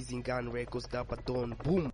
Zingan Records Dapaton Boom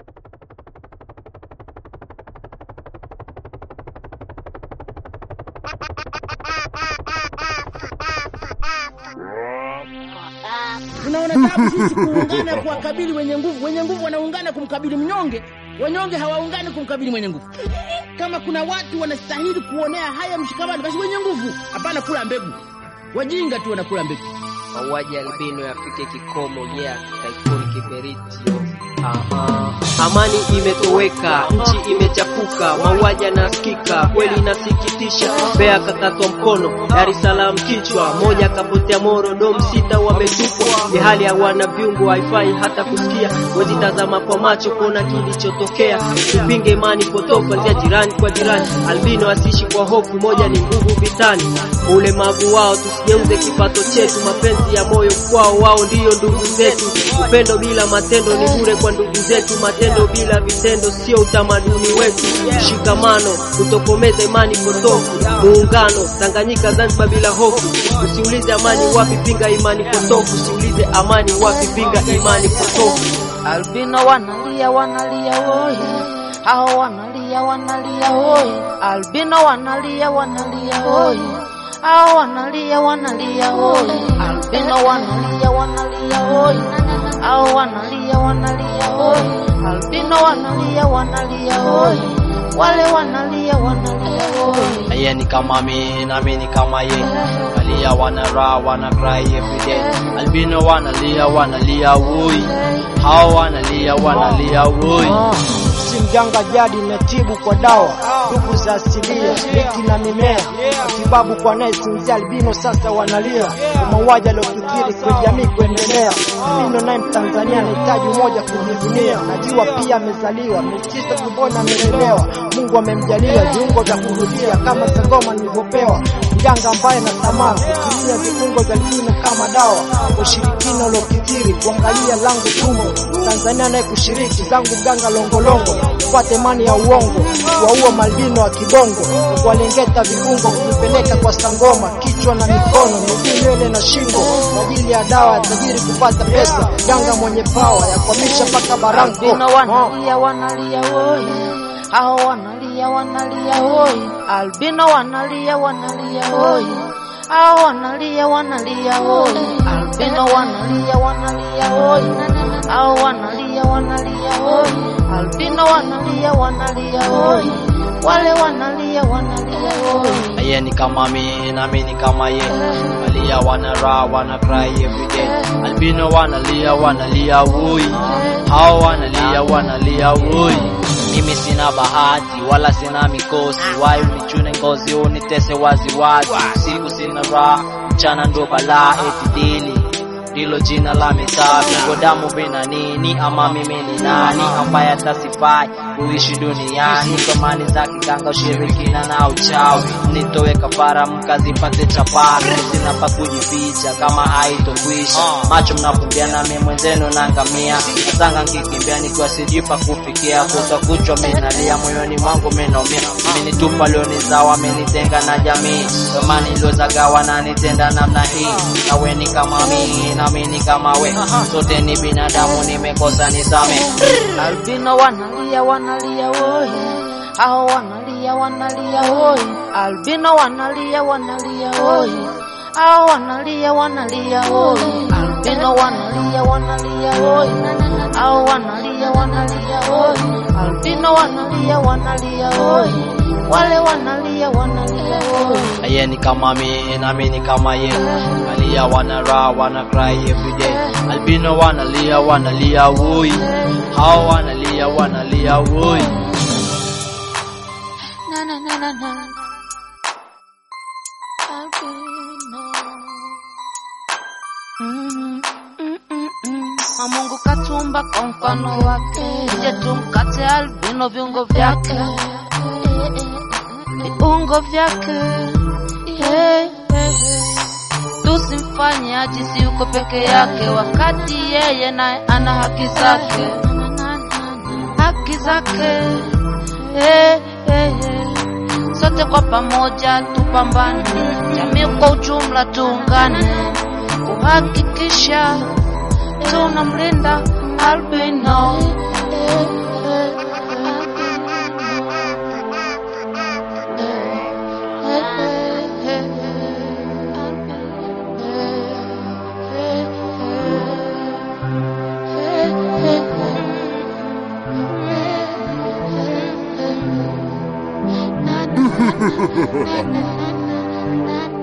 Tunaona tabu sisi kuungana kuwakabili wenye nguvu. Wenye nguvu wanaungana kumkabili mnyonge, wanyonge hawaungani kumkabili mwenye nguvu. Kama kuna watu wanastahili kuonea haya mshikamano, basi wenye nguvu. Hapana kula mbegu, wajinga tu wanakula mbegu. mauaji albino yafike kikomo yeah taikuni kiberitio Aha. amani imetoweka nchi imechafuka mauaji yanasikika kweli inasikitisha bea kakatwa mkono dar es salaam kichwa moja kapotea moro dom sita wametupwa ni hali hawana viungo haifai hata kusikia wezitazama kwa macho kuona kilichotokea tupinge imani potofu kuanzia jirani kwa jirani albino asiishi kwa hofu moja ni nguvu vitani ulemavu wao tusigeuze kipato chetu mapenzi ya moyo kwao wao ndiyo ndugu zetu upendo bila matendo ni bure kwa ndugu zetu matendo bila vitendo sio utamaduni wetu mshikamano kutokomeza imani potofu muungano tanganyika zanzibar bila hofu usiulize amani wapi pinga imani potofu usiulize amani wapi pinga imani potofu Albino wanalia wanalia woye, hao wanalia wanalia woye. Albino wanalia wanalia woye, hao wanalia wanalia woye. Albino wanalia wanalia woye, hao wanalia wanalia woye. Albino wanalia wanalia woye, wale wanalia wanalia woye. yeye ni kama mi nami ni kama ye walia wana raha wana cry every day albino wanalia wanalia woi hao wanalia wanalia woi si mganga jadi natibu kwa dawa ndugu za asilia miti na mimea matibabu kwa anayesinzia albino sasa wanalia kwa mauaji aliyokithiri kwa jamii kuendelea albino naye mtanzania anahitaji umoja kujivunia najua pia amezaliwa metisa tumboni amelelewa mungu amemjalia viungo vya kurudia kama sagoma nilivyopewa mganga ambaye na tamaa kutumia viungo vya albino kama dawa ushirikina uliokithiri kuangalia langu tumbo tanzania naye kushiriki zangu mganga longolongo upate mani ya uongo waua malbino wa kibongo kuwalengeta viungo kuvipeleka kwa sangoma kichwa na mikono miguu nywele na shingo kwa ajili ya dawa ya tajiri kupata pesa ganga mwenye pawa ya kuhamisha mpaka barango Albino Oh. wanalia wanalia woye, hao wanalia wanalia woye. Albino wanalia wanalia woye, hao wanalia wanalia woye. Albino wanalia wanalia woye, hao wanalia wanalia woye. Albino wanalia wanalia woye, wale wanalia wanalia woye. yeye ni kama mi nami ni kama ye walia wana raha wana cry every day albino wanalia wanalia woi hao wanalia wanalia woi mimi sina bahati wala sina mikosi wai unichune ngozi unitese waziwazi siku sina raha mchana ndo balaa eti dili ndilo jina la mitaa vingo damu vina nini ama mimi ni nani ambaye atasifai kuishi duniani thamani za kiganga ushirikina na uchawi nitowe kafara mkazipate chapari sina pa kujificha kama haitokwisha macho mnafumbiana mi mwenzenu nangamia nasanga nkikimbia nikiwa sijui pa kufikia kuta kuchwa minalia moyoni mwangu minaumia amenitupa lionizawa amenitenga na jamii thamani iliozagawa na nitenda namna hii nawe ni kama mimi nami ni kama we sote ni binadamu nimekosa nisame Albino wanalia wanalia woye, hao wanalia wanalia woye. Albino wanalia wanalia woye, hao wanalia wanalia woye. Albino wanalia wanalia woye, hao wanalia wanalia woye. Albino wanalia wanalia woye, wale wanalia wanalia woye. yeye ni kama mi nami ni kama ye walia wana raha wana cry every day albino wanalia wanalia woi hao wanalia wanalia woi Na na na na na. Albino. Mm, mm, mm, mm. Na Mungu katumba kwa mfano wake, je tumkate albino viungo vyake, viungo vyake Eh, eh. tusimfanye ajisi yuko peke yake, wakati yeye naye ana haki zake, haki zake eh, eh, eh. Sote kwa pamoja tupambane, jamii kwa ujumla tuungane kuhakikisha tunamlinda albino Ha ha ha ha ha ha!